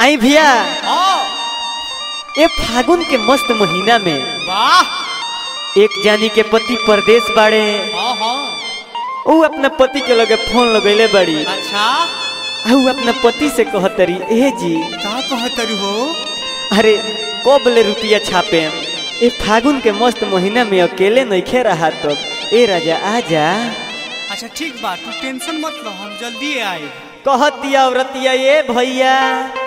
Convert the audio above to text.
आई भैया हाँ ये फागुन के मस्त महीना में वाह एक जानी के पति परदेश बाड़े हाँ हाँ ऊ अपना पति के लगे फोन लगैले बड़ी अच्छा आ ऊ अपना पति से कहतरी ए जी का कहतरू हो अरे कब ले रुपया छापे ए फागुन के मस्त महीना में अकेले नइखे रहा तो ए राजा आजा अच्छा ठीक बा तू टेंशन मत लो हम जल्दी आए कहतिया औरतिया ए भैया